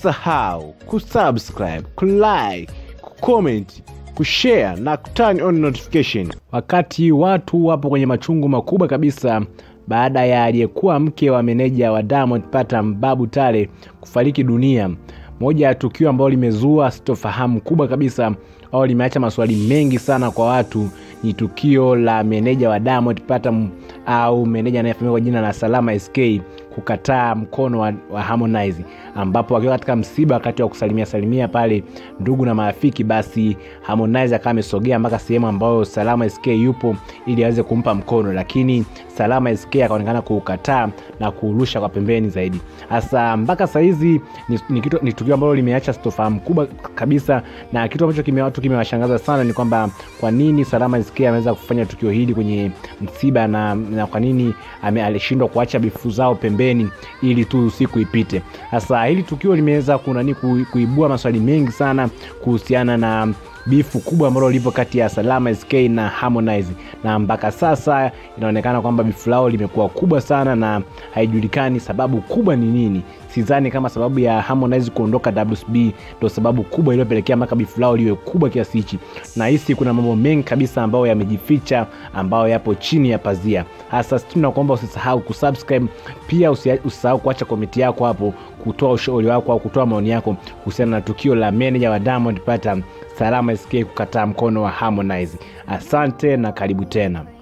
usisahau kusubscribe kulike kucomment kushare na kuturn on notification wakati watu wapo kwenye machungu makubwa kabisa baada ya aliyekuwa mke wa meneja wa Diamond Platnumz Babu Tale kufariki dunia moja ya tukio ambalo limezua sitofahamu kubwa kabisa au limeacha maswali mengi sana kwa watu ni tukio la meneja wa Diamond Platnumz au meneja anayefahamika kwa jina la Salama SK kukataa mkono wa, wa Harmonize ambapo akiwa katika msiba wakati wa kusalimia salimia pale ndugu na marafiki, basi Harmonize akawa amesogea mpaka sehemu ambayo Salama SK yupo ili aweze kumpa mkono, lakini Salama SK akaonekana kuukataa na kuurusha kwa pembeni zaidi. Hasa mpaka sahizi ni, ni, kitu, ni tukio ambalo limeacha sitofahamu kubwa kabisa, na kitu ambacho kime watu kimewashangaza sana ni kwamba kwa nini Salama SK ameweza kufanya tukio hili kwenye msiba na, na kwa nini alishindwa kuacha bifu zao pembeni ili tu usiku ipite. Sasa hili tukio limeweza kunani kuibua maswali mengi sana kuhusiana na bifu kubwa ambalo lipo kati ya Salama SK na Harmonize, na mpaka sasa inaonekana kwamba bifu lao limekuwa kubwa sana na haijulikani sababu kubwa ni nini. Sidhani kama sababu ya Harmonize kuondoka WCB ndo sababu kubwa iliyopelekea mpaka bifu lao liwe kubwa kiasi hichi. Nahisi kuna mambo mengi kabisa ambayo yamejificha ambayo yapo chini ya pazia. Hasa tunakuomba usisahau kusubscribe, pia usisahau kuacha komenti yako hapo, kutoa ushauri wako au kutoa maoni yako kuhusiana na tukio la meneja wa Diamond Platnumz Salama SK kukataa mkono wa Harmonize. Asante na karibu tena.